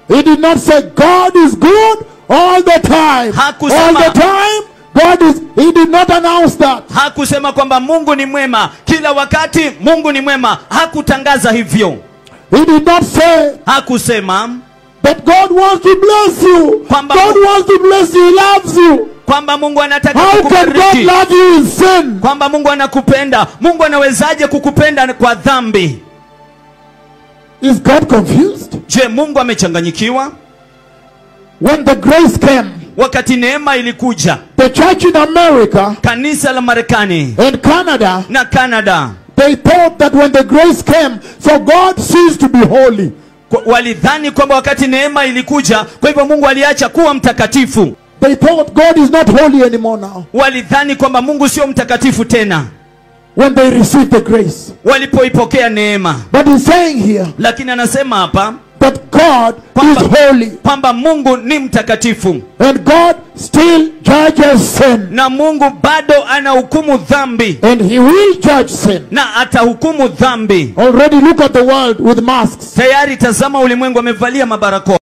He did not say God is good all the time. Hakusema- All the time, God is. He did not announce that. hakusema kwamba mungu ni mwema kila wakati mungu ni mwema hakutangaza hivyo He did not say hakusema that God wants to bless you. Kwamba- God wants to bless you. He loves you. kwamba mungu anataka How can God kukubariki love you in sin? kwamba mungu anakupenda mungu anawezaje kukupenda kwa dhambi Is God confused? je mungu amechanganyikiwa When the grace came, wakati neema ilikuja the church in America kanisa la marekani and Canada, na canada they thought that when the grace came, so God ceased to be holy. kwa- walidhani kwamba wakati neema ilikuja kwa hivyo mungu aliacha kuwa mtakatifu They thought God is not holy anymore now. walidhani kwamba mungu sio mtakatifu tena When they received the grace. walipoipokea neema But he's saying here lakini anasema hapa that God Kwamba- is holy. kwamba mungu ni mtakatifu And God still judges sin. na mungu bado anahukumu dhambi And he will judge sin. na atahukumu dhambi Already look at the world with masks. tayari tazama ulimwengu amevalia mabarakoa